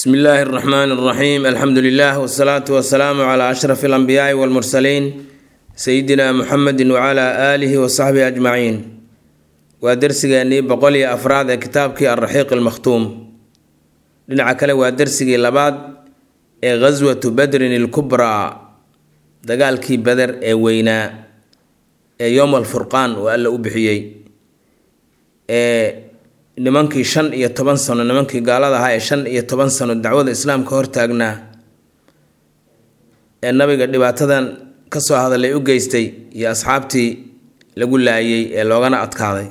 bsmi illaahi اraxmaan اraxiim alxamdu lilah wsalaatu wasalaamu cla ashraf اlanbiyaai wاlmursaliin sayidina muxamedi wcla aalihi wasaxbihi ajmaciin waa dersigeenii boqol iyo afraad ee kitaabkii alraxiiq almakhtuum dhinaca kale waa dersigii labaad ee ghaswatu badrin ilkubraa dagaalkii beder ee weynaa ee yowm alfurqaan uu alla u bixiyey ee nimankii shan iyo toban sano nimankii gaalada ahaa ee shan iyo toban sano dacwada islaamka hortaagnaa ee nabiga dhibaatadan kasoo hadalay u geystay iyo asxaabtii lagu laayay ee loogana adkaaday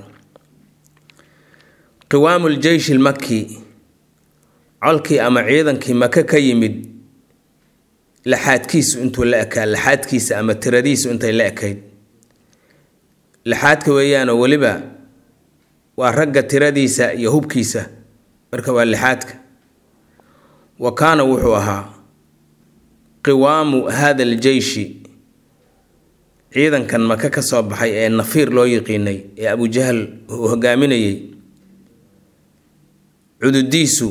qiwaamu ljeyshi lmaki colkii ama ciidankii maka ka yimid laxaadkiisu intuu la ekaa laxaadkiisa ama tiradiisu intay la ekayd laxaadka weeyaanoo weliba waa ragga tiradiisa iyo hubkiisa marka waa lixaadka wa kaana wuxuu ahaa qiwaamu hada aljeyshi ciidankan maka ka soo baxay ee nafiir loo yiqiinay ee abujahal uu hogaaminayay cududiisu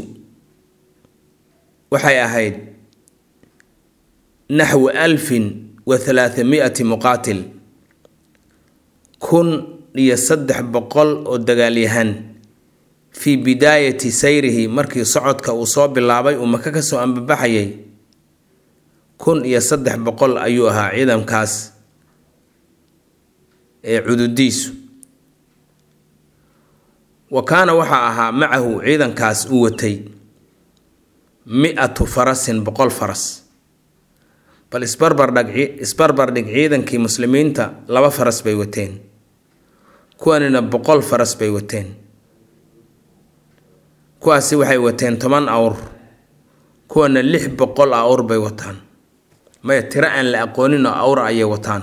waxay ahayd naxwu alfin wa halaathamiati muqaatil kun iyo saddex boqol oo dagaalyahan fii bidaayati sayrihi markii socodka uu soo bilaabay uu maka kasoo ambabaxayay kun iyo saddex boqol ayuu ahaa ciidankaas ee cududiisu wa kaana waxaa ahaa macahu ciidankaas uu watay mi-atu farasin boqol faras bal isbarbardhag isbarbardhig ciidankii muslimiinta laba faras bay wateen kuwanina boqol faras bay wateen kuwaasi waxay wateen toban awr kuwana lix boqol awr bay wataan maya tiro aan la aqoonin oo awr ayay wataan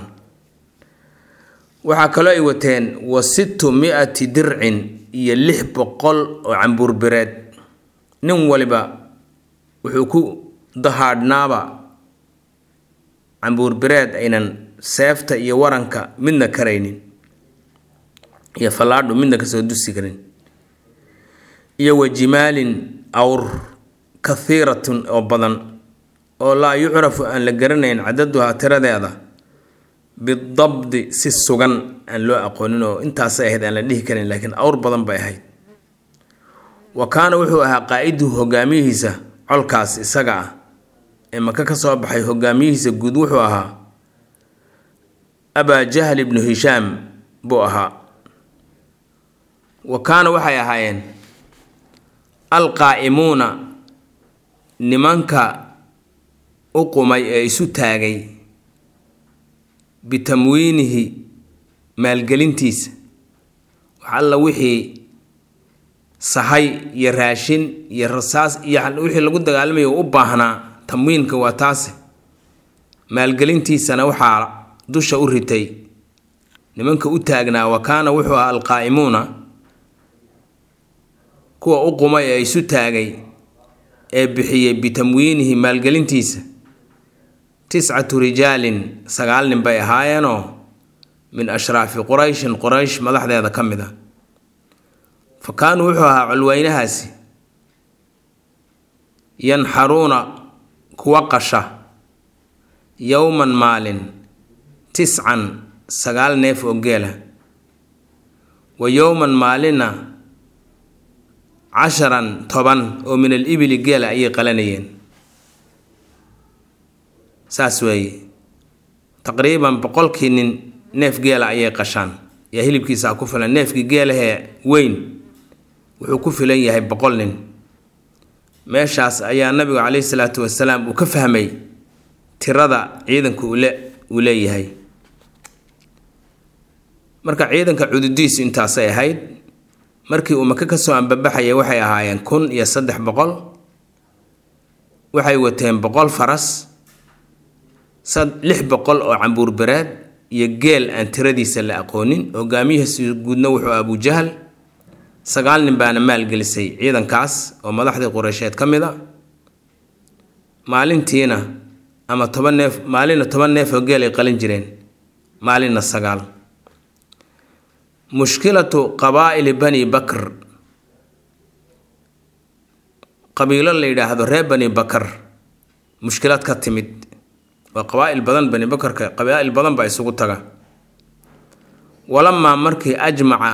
waxaa kaloo ay wateen wa sittu mi-ati dircin iyo lix boqol oo cambuurbireed nin waliba wuxuu ku dahaadhnaaba cambuurbireed aynan seefta iyo waranka midna karaynin iyo fallaadhu midna kasoo dusi karin iyo wa jimaalin awr kathiiratun oo badan oo laa yucrafu aan la garanayn cadaduhaa tiradeeda bidabdi si sugan aan loo aqoonin oo intaasay ahayd aan la dhihi karin laakiin awr badan bay ahayd wa kaana wuxuu ahaa qaa-iduhu hogaamiyihiisa colkaas isaga ah ee maka ka soo baxay hogaamiyihiisa guud wuxuu ahaa abaa jahl ibnu hishaam buu ahaa wa kaana waxay ahaayeen alqaa'imuuna nimanka u qumay ee isu taagay bitamwiinihi maalgelintiisa wax alla wixii sahay iyo raashin iyo rasaas iyo wixii lagu dagaalamayo u baahnaa tamwiinka waa taase maalgelintiisana waxaa dusha u ritay nimanka u taagnaa wa kaana wuxuu ahaa alqaa'imuuna kuwa u qumay ee isu taagay ee bixiyey bitamwiinihi maalgelintiisa tiscatu rijaalin sagaal nin bay ahaayeenoo min ashraafi qurayshin quraysh madaxdeeda ka mid a fa kaanuu wuxuu ahaa colweynahaasi yanxaruuna kuwa qasha yowman maalin tiscan sagaal neef oo geela wa yowman maalinna casharan toban oo min al ibili geela ayay qalanayeen saas weeye taqriiban boqolkii nin neef geela ayay qashaan yaa hilibkiisaa ku filan neefkii geelahee weyn wuxuu ku filan yahay boqol nin meeshaas ayaa nabigu caleyhi salaatu wasalaam uu ka fahmay tirada ciidanka ule uu leeyahay marka ciidanka cududiisu intaasay ahayd markii uu maka kasoo ambabaxayay waxay ahaayeen kun iyo saddex boqol waxay wateen boqol faras lix boqol oo cambuurbereed iyo geel aan tiradiisa la aqoonin hogaamiyihiisi guudna wuxuu abujahal sagaal nin baana maalgelisay ciidankaas oo madaxdii qureysheed ka mid a maalintiina ama toban neef maalinna toban neef oo geel ay qalin jireen maalinna sagaal mushkilatu qabaa'ili bani bakr qabiilo la yidhaahdo reer bani bakar mushkilad ka timid waa qabaa-il badan bani bakarka qabaa-il badan baa isugu taga walamaa markii ajmaca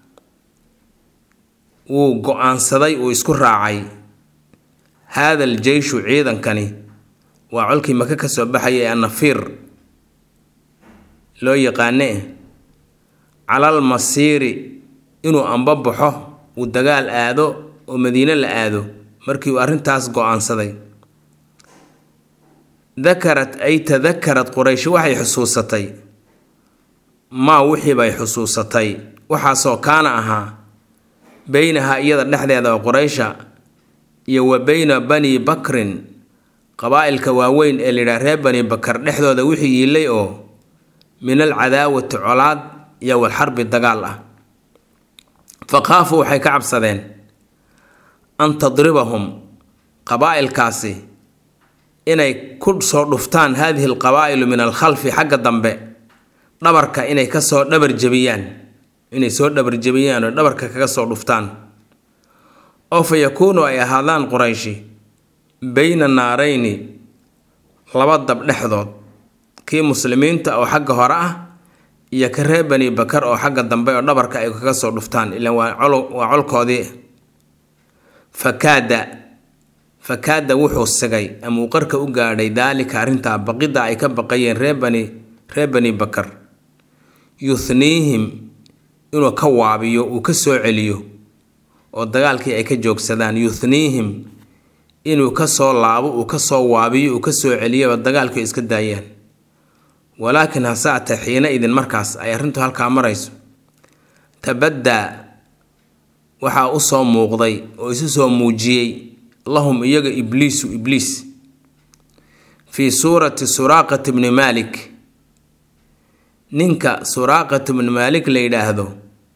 wuu go-aansaday uu isku raacay haada al jeyshu ciidankani waa colkii maka ka soo baxaya ee annafiir loo yaqaane calal masiiri inuu ambabaxo uu dagaal aado oo madiine la aado markii uu arrintaas go-aansaday dakarat ay tadakarad qurayshi waxay xusuusatay maa wixii bay xusuusatay waxaasoo kaana ahaa beynaha iyada dhexdeeda oo quraysha iyo wa beyna bani bakrin qabaa-ilka waaweyn ee layidhaha reer bani bakar dhexdooda wixii yiilay oo min al cadaawati colaad iyo walxarbi dagaal ah fa khaafuu waxay ka cabsadeen an tadribahum qabaa-ilkaasi inay ku soo dhuftaan haadihi alqabaa'ilu min alkhalfi xagga dambe dhabarka inay kasoo dhabar jebiyaan inay soo dhabar jebiyaan oo dhabarka kaga soo dhuftaan oo fa yakuunu ay ahaadaan qurayshi beyna naarayni laba dab dhexdood kii muslimiinta oo xagga hore ah iyo ka reer bani bakar oo xagga dambe oo dhabarka ay kaga soo dhuftaan ilaan waa colkoodii fakaada fakaada wuxuu sigay ama uu qarka u gaadhay daalika arrintaa baqidda ay ka baqayeen reer bani reer bani bakar yuhniihim inuu ka waabiyo uu ka soo celiyo oo dagaalkii ay ka joogsadaan yuhniihim inuu ka soo laabo uu ka soo waabiyo uu ka soo celiyaba dagaalkii iska daayaan walaakin hase atee xiina idin markaas ay arrintu halkaa marayso tabaddaa waxaa u soo muuqday oo isu soo muujiyey lahum iyaga ibliisu ibliis fii suurati suraaqati bni maalik ninka suraaqat bni maalik la yidhaahdo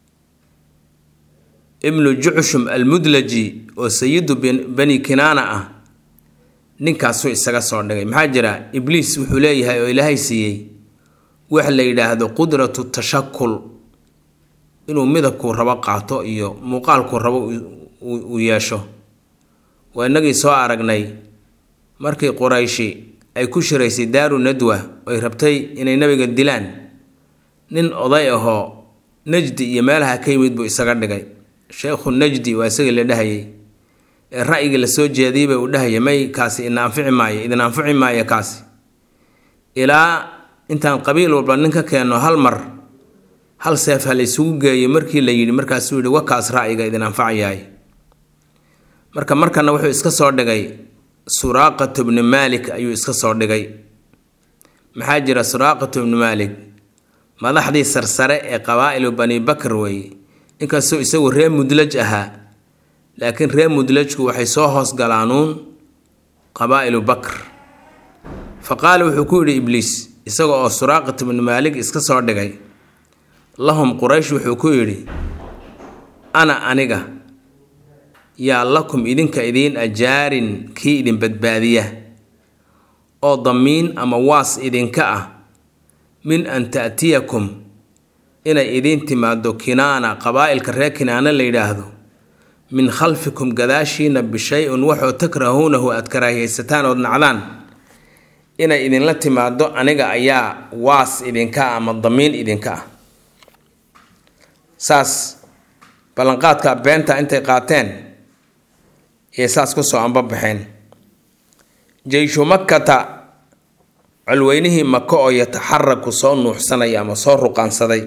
ibnu jucshum almudlaji oo sayidu bani kinaana ah ninkaasuu isaga soo dhigay maxaa jira ibliis wuxuu leeyahay oo ilaahay siiyey wax la yidhaahdo qudratu tashakul inuu midabkuu rabo qaato iyo muuqaalkuu rabo uu yeesho waa inagii soo aragnay markii qurayshi ay ku shiraysay daaru nadwa oy rabtay inay nabiga dilaan nin oday ahoo najdi iyo meelaha ka yimid buu isaga dhigay sheekhu najdi waa isagii la dhahayay ee ra'yigii lasoo jeediyey bay uu dhahaya may kaasi ina anfici maayo idin anfici maayo kaasi ilaa intaan qabiil walba nin ka keenno hal mar hal seef ha la isugu geeyo markii la yidhi markaasuu yidhi wakaas ra'yiga idin anfacayaay marka markana wuxuu iska soo dhigay suraaqatu bni maalik ayuu iska soo dhigay maxaa jira suraaqatu bni maalik madaxdii sarsare ee qabaa'ilu bani bakar weeye inkastoo isagu reer mudlaj ahaa laakiin reer mudlajku waxay soo hoos galaanuun qabaa'ilu bakr fa qaala wuxuu ku yidhi ibliis isaga oo suraaqatu bni maalik iska soo dhigay lahum quraysh wuxuu ku yidhi ana aniga yaa lakum idinka idiin ajaarin kii idin badbaadiya oo damiin ama waas idinka ah min an ta'tiyakum inay idiin timaado kinaana qabaa'ilka reer kinaana la yidhaahdo min khalfikum gadaashiina bishay-un waxoo takrahuunahu aad karaahiyaysataan ood nacdaan inay idinla timaado aniga ayaa waas idinka ah ama damiin idinka ah saas ballanqaadka beenta intay qaateen yay saas ku soo anbabaxeen jeyshu makkata colweynihii maka oo yataxaraku soo nuuxsanaya ama soo ruqaansaday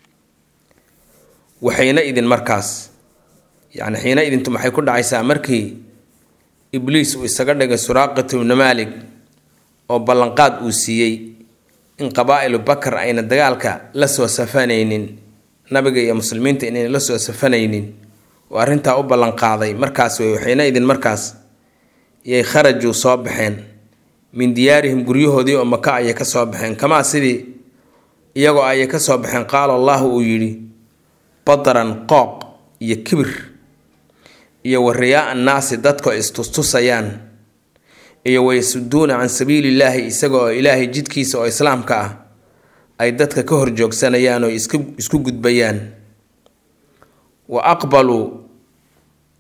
waxayna idin markaas yacni xiina idintu maxay ku dhacaysaa markii ibliis uu isaga dhigay suraaqatu ibnu maalik oo ballanqaad uu siiyey in qabaa'ilu bakar ayna dagaalka la soo safanaynin nabiga iyo muslimiinta inayna la soo safanaynin oo arrintaa u ballanqaaday markaas wey waxayna idin markaas yay kharajuu soo baxeen min diyaarihim guryahoodii oo maka ayay ka soo baxeen kamaa sidii iyagoo ayay ka soo baxeen qaala allahu uu yidhi badaran qooq iyo kibir iyo wariyaa annaasi dadkoo istustusayaan iyo wayasuduuna can sabiilillaahi isaga oo ilaahay jidkiisa oo islaamka ah ay dadka ka horjoogsanayaan oo isku gudbayaan wa aqbaluu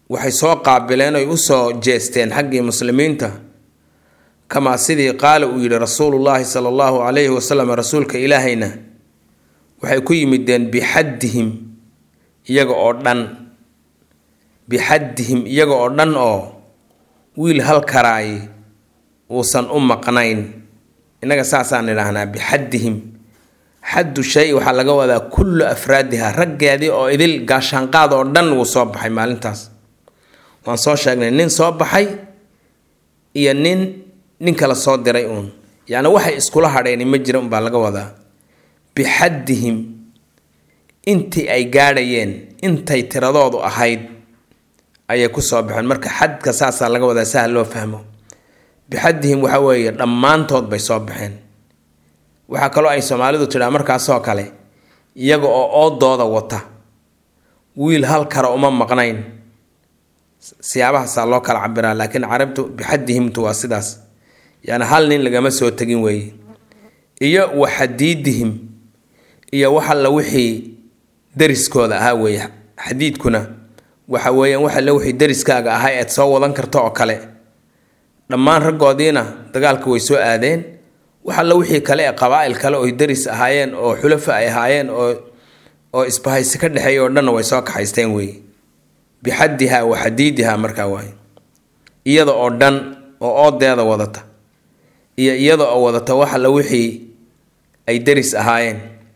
waxay soo qaabileen oy usoo jeesteen xaggii muslimiinta kamaa sidii qaala uu yidhi rasuulullaahi sala allahu calayhi wasalam rasuulka ilaahayna waxay ku yimideen bixaddihim iyaga oo dhan bixaddihim iyaga oo dhan oo wiil hal karaay uusan u maqnayn innaga saasaan idhaahnaa bixaddihim xaddu shay waxaa laga wadaa kullu afraadiha raggeedii oo idil gaashaanqaad oo dhan wuu soo baxay maalintaas waan soo sheegnay nin soo baxay iyo nin nin kala soo diray uun yacni waxay iskula hadheeni ma jira unbaa laga wadaa bixaddihim intii ay gaadhayeen intay tiradoodu ahayd ayay ku soo baxeen marka xadka saasaa laga wadaa sahal loo fahmo bixaddihim waxa weeye dhammaantood bay soo baxeen waxaa kaloo ay soomaalidu tidhaa markaasoo kale iyaga oo oodooda wata wiil hal kara uma maqnayn siyaabahaasaa loo kala cabiraa laakiin carabtu bixaddihimtu waa sidaas yani hal nin lagama soo tegin weeye iyo waxadiidihim iyo wax alla wixii dariskooda ahaa weeye xadiidkuna waxa weeyaan wax alle wixii dariskaaga ahaa eed soo wadan karto oo kale dhammaan raggoodiina dagaalka way soo aadeen wax alla wixii kale ee qabaa'il kale oy daris ahaayeen oo xulafa ay ahaayeen oo oo isbahaysi ka dhexeeya oo dhanna way soo kaxaysteen weeye bixaddiha wa xadiidiha markaa waaye iyada oo dhan oo oodeeda wadata iyo iyada oo wadata wax alla wixii ay daris ahaayeen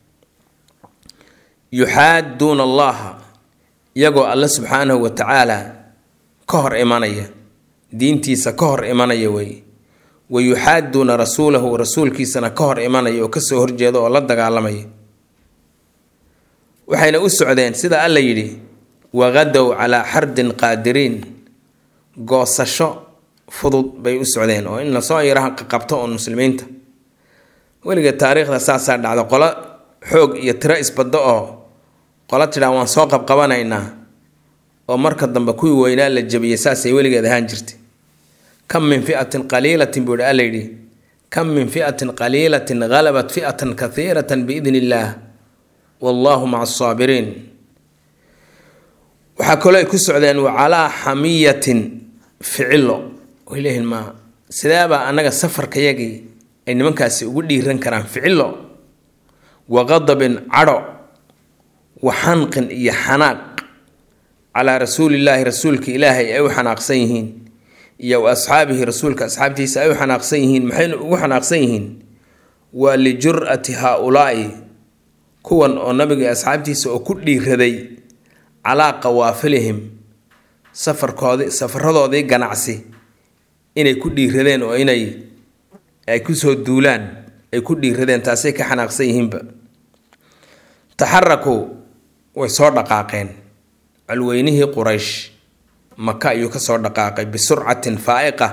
yuxaaduuna allaha iyagoo alle subxaanahu wa tacaala ka hor imanaya diintiisa ka hor imanaya weeye wa yuxaaduuna rasuulahu rasuulkiisana ka hor imanaya oo kasoo horjeeda oo la dagaalamaya waxayna u socdeen sida alla yidhi waqadow calaa xardin qaadiriin goosasho fudud bay u socdeen oo in lasoo yaraha qabto oon muslimiinta weliga taariikhda saasaa dhacda qolo xoog iyo tiro isbaddo oo qolo tidhaa waan soo qabqabanaynaa oo marka dambe kuwii weynaa la jabiyey saasay weligeed ahaan jirtay kam min fiatin qaliilatin buu hi alla yidhi kam min fiatin qaliilatin halabat fi'atan kathiiratan biidni illaah wallaahu maca asaabiriin waxaa kaloo ay ku socdeen wa calaa xamiyatin ficilo way leeyihin ma sideebaa annaga safarkayagii ay nimankaasi ugu dhiiran karaan ficilo wa qadabin cadho wa xanqin iyo xanaaq calaa rasuulillaahi rasuulka ilaahay ay u xanaaqsan yihiin iyo wa asxaabihi rasuulka asxaabtiisa ay u xanaaqsan yihiin maxayna ugu xanaaqsan yihiin waa lijur'ati haa-ulaa'i kuwan oo nabiga asxaabtiisa oo ku dhiiraday calaa qawaafilihim safarkoodi safaradoodii ganacsi inay ku dhiiradeen oo inay ay kusoo duulaan ay ku dhiiradeen taasay ka xanaaqsan yihiinba taxarakuu way soo dhaqaaqeen colweynihii quraysh maka ayuu kasoo dhaqaaqay bisurcatin faa'iqa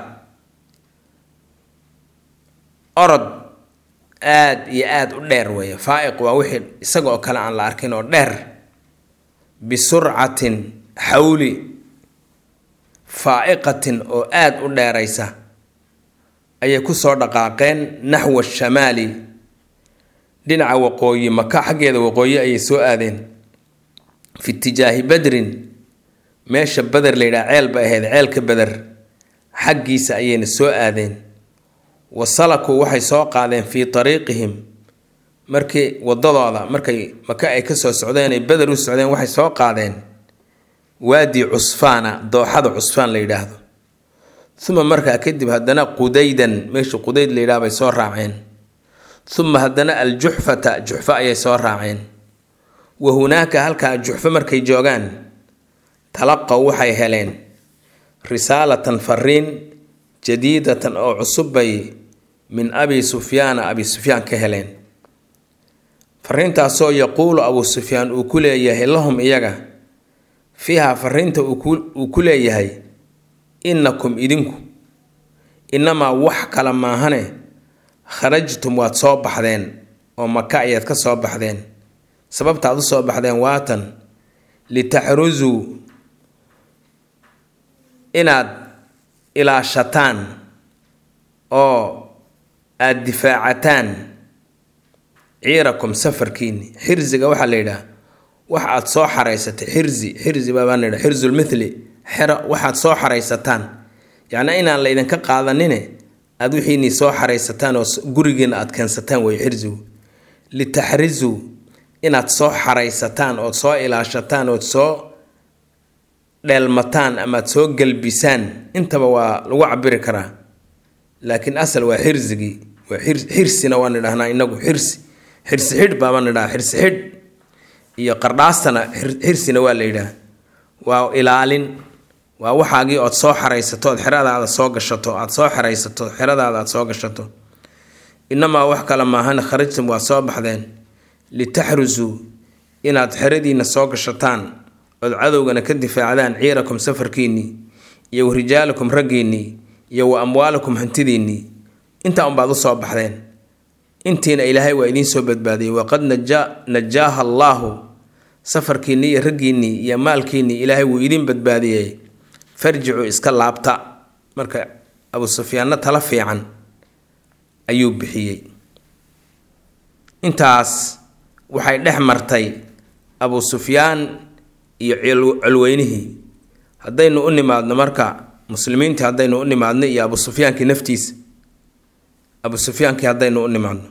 orod aada iyo aada u dheer weeye faa'iq waa wixii isaga oo kale aan la arkin oo dheer bisurcatin xawli faa'iqatin oo aada u dheeraysa ayay kusoo dhaqaaqeen naxwa shamaali dhinaca waqooyi maka xaggeeda waqooyi ayay soo aadeen fi itijaahi badrin meesha beder la yidhaha ceel bay ahayd ceelka beder xaggiisa ayayna soo aadeen wa salakuu waxay soo qaadeen fii tariiqihim markii wadadooda markay maka ay kasoo socdeen ay beder u socdeen waxay soo qaadeen waadi cusfaana dooxada cusfaan la yidhaahdo uma markaa kadib haddana qudaydan meesha qudayd la yidhaha bay soo raaceen uma haddana aljuxfata juxfo ayay soo raaceen wa hunaaka halkaa juxfo markay joogaan talaqow waxay heleen risaalatan fariin jadiidatan oo cusub bay min abi sufyaana abi sufyaan ka heleen fariintaasoo yaquulu abu sufyaan uu ku leeyahay lahum iyaga fiiha fariinta uu ku leeyahay innakum idinku inamaa wax kale maahane kharajtum waad soo baxdeen oo maka ayaad ka soo baxdeen sababtaad u soo baxdeen waatan litaxrusuu inaad ilaashataan oo aada difaacataan ciirakum safarkiini xirsiga waxaa la yidhaha wax aada soo xaraysatay xirsi xirsi baabaan la yidhaha xirzulmithli xero waxaad soo xaraysataan yacnaa inaan laydinka qaadanine aada wixiinii soo xaraysataan oo gurigiina aada keensataan wey xirsigu litaxrisuu inaad soo xaraysataan ood soo ilaashataan ood soo dheelmataan amaad soo gelbisaan intaba waa lagu cabiri karaa laakiin asal waa xirsigii waa xirsina waan idhahnaa inagu xirsi xirsi xidh baabaan idhaha xirsi xidh iyo qardhaastana xirsina waa la yidhaah waa ilaalin waa waxaagii ood soo xaraysato ood xeradaada soo gashato aada soo xeraysato xeradaada aada soo gashato inamaa wax kale maahan kharajtum waa soo baxdeen litaxrusuu inaad xeradiina soo gashataan ood cadowgana ka difaacdaan ciirakum safarkiinnii iyo wa rijaalakum raggiinnii iyo wa amwaalakum hantidiinnii intaa unbaad u soo baxdeen intiina ilaahay waa idiin soo badbaadiyey waqad najaaha allaahu safarkiinnii iyo raggiinnii iyo maalkiinnii ilaahay wuu idiin badbaadiyey farjicuu iska laabta marka abu sufyaanna tala fiican ayuu bixiyey intaas waxay dhex martay abu sufyaan iyo colweynihii haddaynu u nimaadno marka muslimiintii haddaynu u nimaadno iyo abu sufyaankii naftiisa abu sufyaankii haddaynu u nimaadno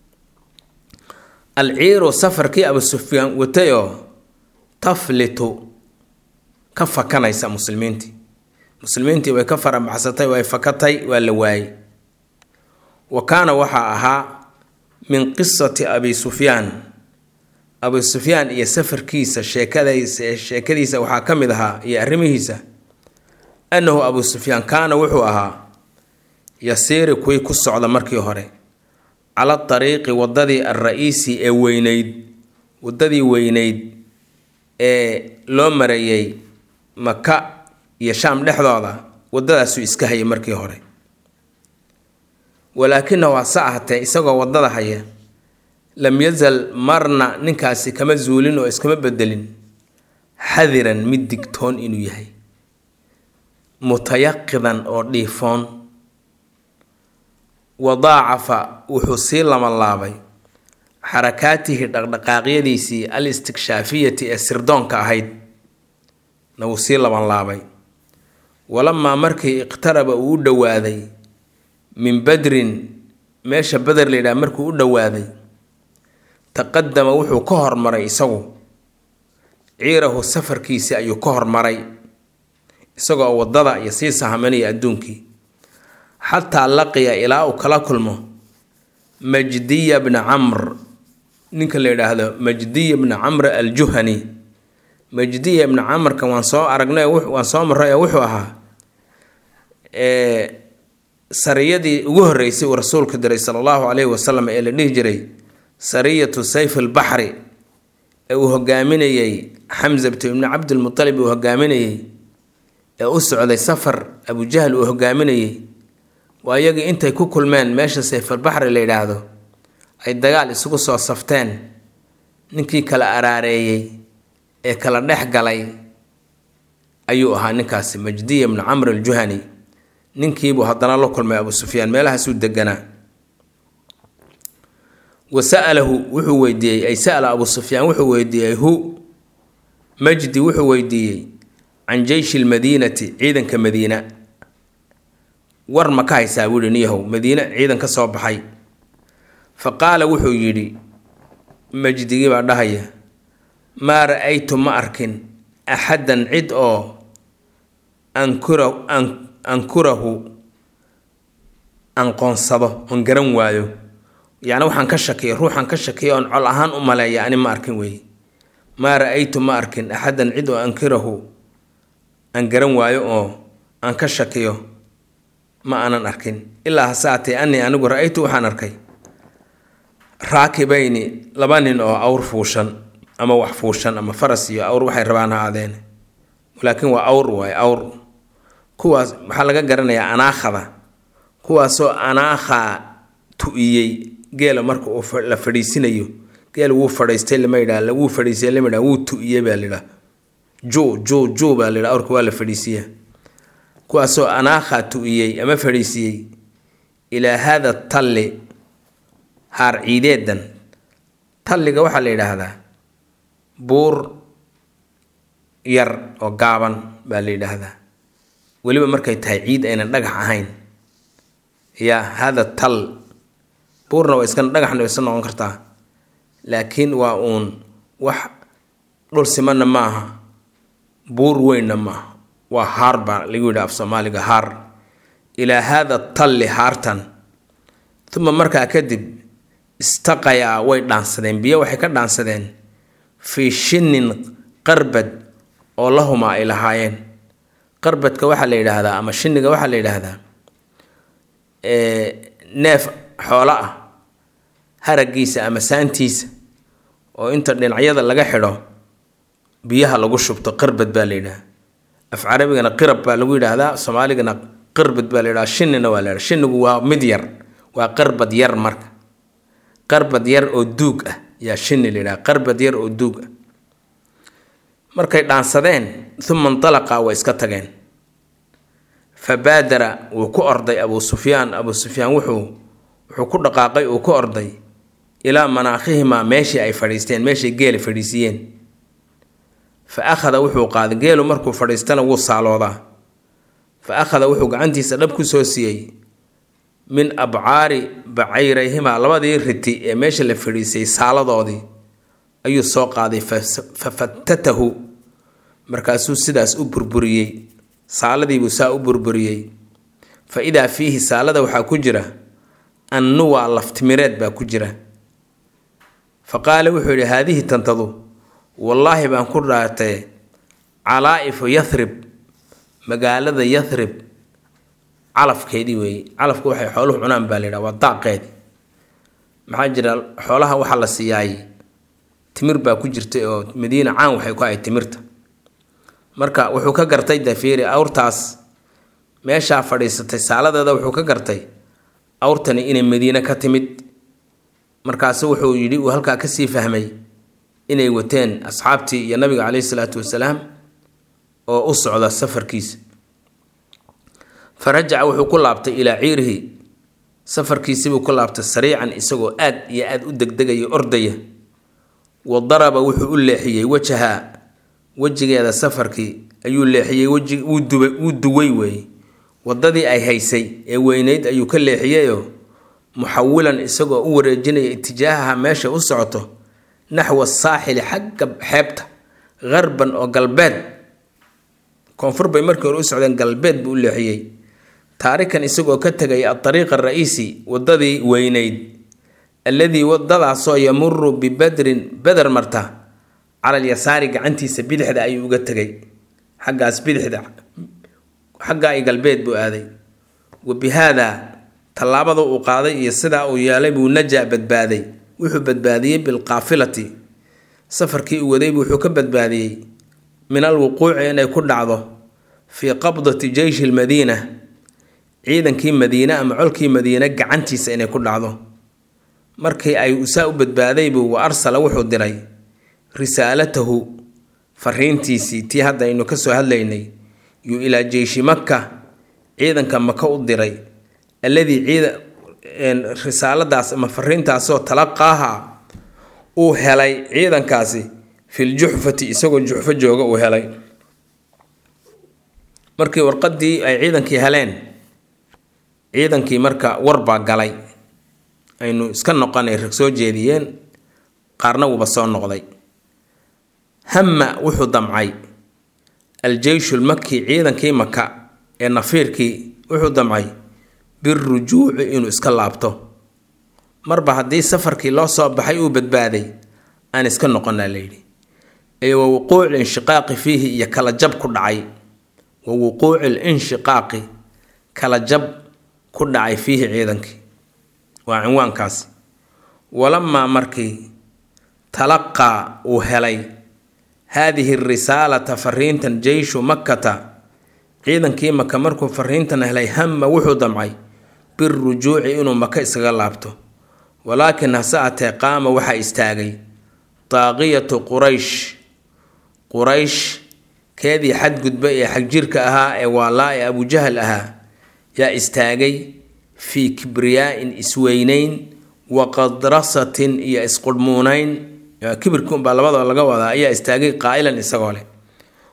alciiru safarkii abu sufyaan watayoo taflitu ka fakanaysa muslimiintii muslimiintii way ka farabaxsatay way fakatay waa la waayey wa kaana waxaa ahaa min qisati abi sufyaan abu sufyaan iyo safarkiisa sheekadaysa sheekadiisa waxaa ka mid ahaa iyo arrimihiisa annahu abu sufyaan kaana wuxuu ahaa yasiiri kuwii ku socda markii hore cala dariiqi waddadii alra-iisi ee weyneyd waddadii weyneyd ee loo mareeyey maka iyo shaam dhexdooda waddadaasuu iska hayay markii hore walaakinahu hase ahatee isagoo waddada haya lam yazal marna ninkaasi kama zuulin oo iskama bedelin xadiran mid digtoon inuu yahay mutayaqidan oo dhiifoon wadaacafa wuxuu sii labanlaabay xarakaatihi dhaqdhaqaaqyadiisii al istikshaafiyati ee sirdoonka ahayd na wuu sii labanlaabay walamaa markii iqtaraba uu u dhowaaday min badrin meesha beder layidhaha markuu u dhowaaday taqadama wuxuu ka hormaray isagu ciirahu safarkiisii ayuu ka hormaray isagoo waddada iyo sii sahamanaya adduunkii xataa laqiya ilaa uu kala kulmo majdiya bna camr ninka la yidhaahdo majdiya bna camr aljuhani majdiya bna camrkan waan soo aragnay waan soo maray oo wuxuu ahaa sariyadii ugu horreysay uu rasuulku diray sala allahu caleyhi wasalam ee la dhihi jiray sariyatu sayf albaxri ee uu hogaaminayey xamsabtu ibni cabdilmutalib uu hogaaminayey ee u socday safar abujahl uu hogaaminayey waa iyagii intay ku kulmeen meesha sayfalbaxri la yidhaahdo ay dagaal isugu soo safteen ninkii kala araareeyey ee kala dhex galay ayuu ahaa ninkaasi majdiya bnu camr aljuhani ninkiibuu haddana la kulmay abu sufyaan meelahaasuu deganaa wa sa'alahu wuxuu weydiiyey ay sa'ala abu sufyaan wuxuu weydiiyey hu majdi wuxuu weydiiyey can jeyshi lmadiinati ciidanka madiina war ma ka haysaa buu yihi niyahow madiine ciidan ka soo baxay fa qaala wuxuu yidhi majdigii baa dhahaya maa ra-aytu ma arkin axaddan cid oo ankura ankurahu anqoonsado oon garan waayo yacni waxaan ka shakiya ruuxaan ka shakiya oon col ahaan u maleeya ani ma arkin weeye maa ra-aytu ma arkin axaddan cid oo ankirahu aan garan waayo oo aan ka shakiyo ma aanan arkin ilaa hasaatee anii anigu ra-aytu waxaan arkay raakibayni laba nin oo awr fuushan ama wax fuushan ama faras iyo awr waxay rabaan ha aadeen laakiin waa awr waay awr kuwaas waxaa laga garanayaa anaakhada kuwaasoo anaakhaa tu-iyey geela marka uu la fadhiisinayo geela wuu fadhiistay lama yidhaha wuu fadhiisay lama yidhaha wuu tu-iyey baa layidhaha ju ju ju baa layidhaha awrka waa la fadhiisiya kuwaasoo anaakhaa tu-iyey ama fadhiisiyey ilaa haada talli haar ciideedan talliga waxaa la yidhaahdaa buur yar oo gaaban baa la yidhaahdaa weliba markay tahay ciid aynan dhagax ahayn yaa hada tal buurna waa iska dhagaxna iska noqon kartaa laakiin waa uun wax dhul simanna ma aha buur weynna maaha waa haar baa lagu yidhi af soomaaliga haar ilaa haada talli haartan uma markaa kadib istaqayaa way dhaansadeen biyo waxay ka dhaansadeen fii shinin qarbad oo lahumaa ay lahaayeen qarbadka waxaa la yidhaahdaa ama shiniga waxaa la yidhaahdaa neef xoolo ah haragiisa ama saantiisa oo inta dhinacyada laga xidho biyaha lagu shubto qarbad baa la yidhaha af carabigana qirab baa lagu yidhaahdaa soomaaligana qarbad baa la yidhaha shinina waa la yidhaha shinigu waa mid yar waa qarbad yar marka qarbad yar oo duug ah yaa shini la yidhaha qarbad yar oo duug ah markay dhaansadeen uma intalaqa way iska tageen fa baadara wuu ku orday abuu sufyaan abuu sufyaan wuxuu wuxuu ku dhaqaaqay uu ku orday ilaa manaakhihimaa meeshii ay fadhiisteen meeshay geela fadhiisiiyeen fa akhada wuxuu qaaday geelu markuu fadhiistana wuu saaloodaa fa akhada wuxuu gacantiisa dhab ku soo siiyey min abcaari bacayrayhimaa labadii riti ee meesha la fadhiisay saaladoodii ayuu soo qaaday fa fatatahu markaasuu sidaas u burburiyey saaladiibuu saa u burburiyey fa idaa fiihi saalada waxaa ku jira annuwaa laftimireed baa ku jira fa qaala wuxuu yidhi haadihi tantadu wallaahi baan ku dhaartay calaa'ifu yathrib magaalada yathrib calafkeedii weeye calafku waxay xooluhu cunaan baa la yidhaha waa daaqeedi maxaa jira xoolaha waxaa la siiyaay timir baa ku jirtay oo madiina caan waxay ku ahayd timirta marka wuxuu ka gartay dafiiri awrtaas meeshaa fadhiisatay saaladeeda wuxuu ka gartay awrtani inay madiine ka timid markaasu wuxuu yidhi uu halkaa kasii fahmay inay wateen asxaabtii iyo nabiga caleyhi salaatu wasalaam oo u socda safarkiisa fa rajaca wuxuu ku laabtay ilaa ciirihi safarkiisibuu ku laabtay sariican isagoo aad iyo aad u degdegaya ordaya wa daraba wuxuu u leexiyey wajaha wejigeeda safarkii ayuu leexiyey weji wuu duba wuu duway weeye waddadii ay haysay ee weyneyd ayuu ka leexiyeyoo muxawilan isagoo u wareejinaya itijaahaha meesha u socoto naxwa saaxili xagga xeebta qarban oo galbeed koonfur bay markii hore u socdeen galbeed buu u leexiyey taarikan isagoo ka tegay adariiqa ara'iisi waddadii weyneyd alladii wadadaasoo yamuru bibadrin beder marta cala alyasaari gacantiisa bidixda ayuu uga tegay xaggaas bidixda xaggaa i galbeed buu aaday wa bi haadaa tallaabada uu qaaday iyo sidaa uu yeelay buu najaa badbaaday wuxuu badbaadiyey bilqaafilati safarkii uu wadaybu wuxuu ka badbaadiyey min alwuquuci inay ku dhacdo fii qabdati jeyshi lmadiina ciidankii madiine ama colkii madiine gacantiisa inay ku dhacdo markii ay usaa u badbaadaybuu wa arsala wuxuu diray risaalatahu fariintiisii tii hadda aynu ka soo hadlaynay yuu ilaa jeyshi maka ciidanka maka u diray alladii ciida risaaladaas ama fariintaasoo talaqaaha uu helay ciidankaasi filjuxfati isagoo juxfo jooga uu helay markii warqadii ay ciidankii heleen ciidankii marka warbaa galay aynu iska noqonay rag soo jeediyeen qaarna wuuba soo noqday hamma wuxuu damcay aljeyshu lmaki ciidankii maka ee nafiirkii wuxuu damcay birujuuci inuu iska laabto marba haddii safarkii loo soo baxay uu badbaaday aan iska noqonaa layidhi ee wa wuquuci linshiqaaqi fiihi iyo kala jab ku dhacay wa wuquuci linshiqaaqi kala jab ku dhacay fiihi ciidankii waa cinwaankaasi walamaa markii talaqaa uu helay haadihi risaalata fariintan jeyshu makkata ciidankii maka markuu fariintan helay hamma wuxuu damcay birujuuci inuu maka iskaga laabto walaakin hase atee qaama waxaa istaagay daaqiyatu quraysh quraysh keedii xadgudba ee xagjirka ahaa ee waalaa ee abujahal ahaa yaa istaagay fii kibriyaa-in isweynayn wa qadrasatin iyo isqurhmuunayn kibirka unbaa labadoo laga wadaa ayaa istaagay qaa'ilan isagoo leh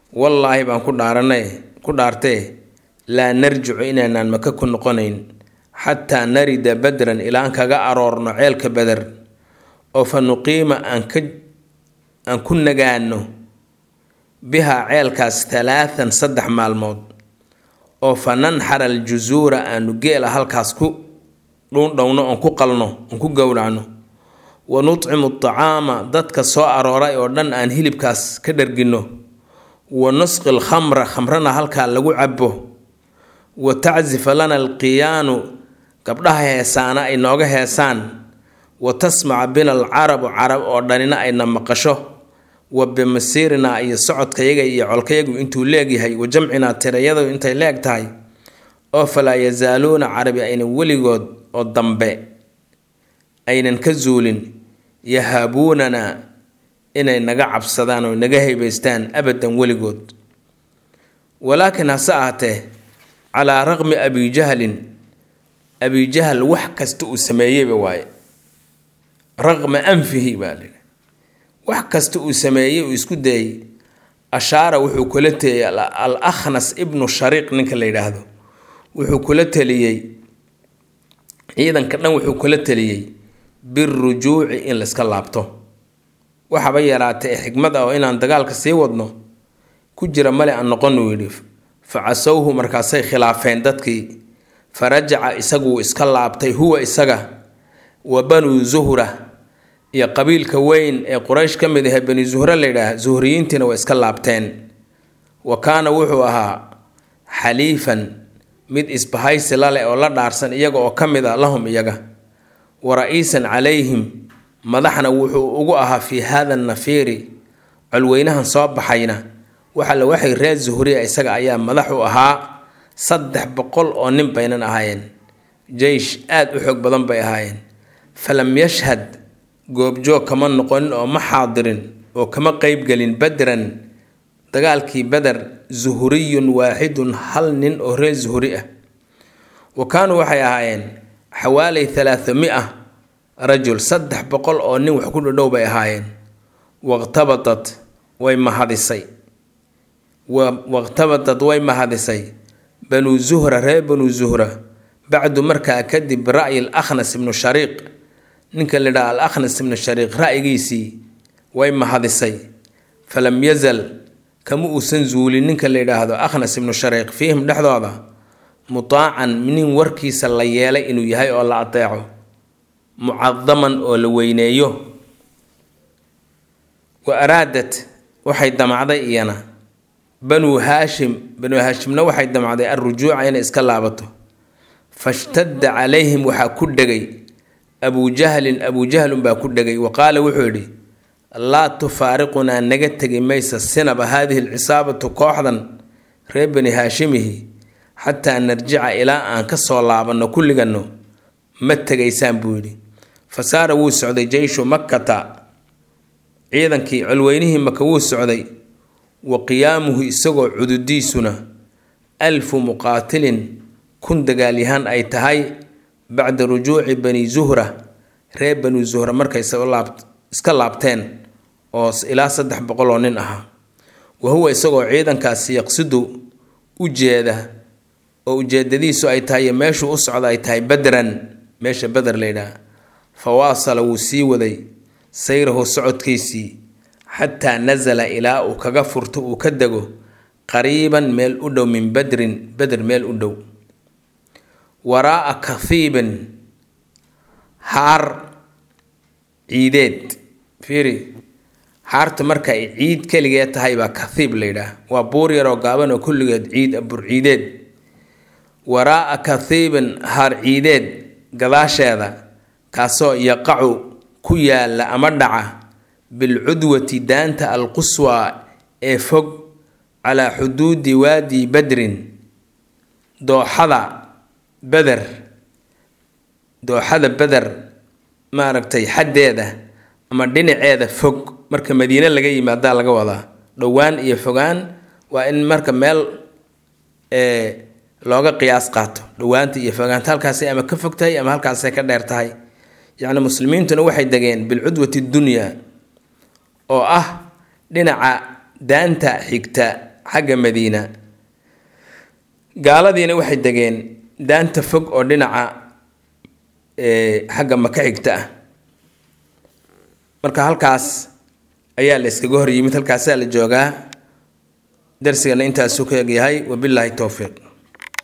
wallaahi baan ku dhaaranay ku dhaartee laa narjicu inaynaan maka ku noqonayn xataa narida badran ilaan kaga aroorno ceelka beder oo fa nuqiima aan ka aan ku nagaano bihaa ceelkaas talaatan saddex maalmood oo fa nanxara aljusuura aanu geela halkaas ku dhuundhowno oon ku qalno oon ku gowracno wa nutcimu tacaama dadka soo arooray oo dhan aan hilibkaas ka dharginno wa nusqi lkhamra khamrana halkaa lagu cabo wa tacsifa lana alqiyaanu gabdhaha heesaana ay nooga heesaan wa tasmaca bina alcarabu carab oo dhanina ayna maqasho wa bimasiirinaa iyo socodkayaga iyo colkayagu intuu leegyahay wa jamcinaa tirayadu intay leeg tahay oo falaa yazaaluuna carabi aynan weligood oo dambe aynan ka zuulin yahaabuunana inay naga cabsadaan oo naga haybaystaan abadan weligood walaakiin hase ahatee calaa raqmi abijahlin abijahal wax kasta uu sameeyeyba waaye raqma anfihi baa lihi wax kasta uu sameeyey uu isku dayey ashaara wuxuu kula teliyey al akhnas ibnu shariiq ninka la yidhaahdo wuxuu kula teliyey ciidanka dhan wuxuu kula teliyey birujuuci in layska laabto waxaba yaraatay ee xikmad ah oo inaan dagaalka sii wadno ku jira male aan noqon uu yidhi fa casowhu markaasay khilaafeen dadkii fa rajaca isaguu iska laabtay huwa isaga wa banuu zuhra iyo qabiilka weyn ee quraysh ka mid ahe bani zuhre layidhaah zuhriyiintiina way iska laabteen wa kaana wuxuu ahaa xaliifan mid isbahaysi laleh oo la dhaarsan iyaga oo ka mid a lahum iyaga wa ra-iisan calayhim madaxna wuxuu ugu ahaa fii haada nafiiri colweynahan soo baxayna waxaale waxay reer zuhriya isaga ayaa madax u ahaa saddex boqol oo nin baynan ahaayeen jeysh aada u xoog badan bay ahaayeen falam yashhad goobjoog kama noqonin oo ma xaadirin oo kama qeybgelin badran dagaalkii beder zuhriyun waaxidun hal nin oo reer zuhri ah wa kaanuu waxay ahaayeen xawaaley talaathamia rajul saddex boqol oo nin wax ku dhadhow bay ahaayeen waqtabatat way mahadisay waqtabatat way mahadisay banuu zuhra reer banuu zuhra bacdu markaa kadib bira'yi alakhnas ibnu shariiq ninka la yidhaha al akhnas ibnu shariiq ra'yigiisii way mahadisay falam yazal kama uusan zuulin ninka la yidhaahdo akhnas ibnu shariiq fiihim dhexdooda mutaacan nin warkiisa la yeelay inuu yahay oo la adeeco mucadaman oo la weyneeyo wa araadat waxay damacday iyana banuu haashim banuu haashimna waxay damacday alrujuuca inay iska laabato fashtadda calayhim waxaa ku dhegay abuujahlin abuujahlun baa ku dhegay wa qaala wuxuu yidhi laa tufaariqunaa naga tegi maysa sinaba haadihi alcisaabatu kooxdan reer bani haashimihi xataa narjica ilaa aan ka soo laabanno kulliganno ma tegaysaan buu yidhi fasaara wuu socday jeyshu makkata ciidankii colweynihii maka wuu socday wa qiyaamuhu isagoo cududiisuna alfu muqaatilin kun dagaalyahaan ay tahay bacda rujuuci bani zuhra reer bani zuhra markay iska laabteen oo ilaa saddex boqol oo nin ahaa wa huwa isagoo ciidankaasi yaqsidu u jeeda oo ujeedadiisu ay tahay meeshuu u socda ay tahay badran meesha beder layidhaah fa waasala wuu sii waday sayrahu socodkiisii xataa nasala ilaa uu kaga furto uu ka dego qariiban meel u dhow min badrin beder meel u dhow waraa'a kahiibin haar ciideed fiiri haarta marka ay ciid keligee tahay baa kahiib layidhaah waa buur yaroo gaaban oo kulligeed ciid bur ciideed waraa'a kahiibin haar ciideed gadaasheeda kaasoo yaqacu ku yaalla ama dhaca bilcudwati daanta alquswaa ee fog calaa xuduudi waadi badrin dooxada beder dooxada beder maaragtay xaddeeda ama dhinaceeda fog marka madiine laga yimaadaa laga wadaa dhowaan iyo fogaan waa in marka meel looga qiyaas qaato dhowaanta iyo fogaanta halkaasay ama ka fog tahay ama halkaasay ka dheer tahay yacni muslimiintuna waxay degeen bilcudwati dunya oo ah dhinaca daanta xigta xagga madiina gaaladiina waxay degeen daanta fog oo dhinaca xagga maka xigta ah marka halkaas ayaa la iskaga hor yimid halkaasaa la joogaa darsigana intaasuu ka egyahay wabilaahi towfiiq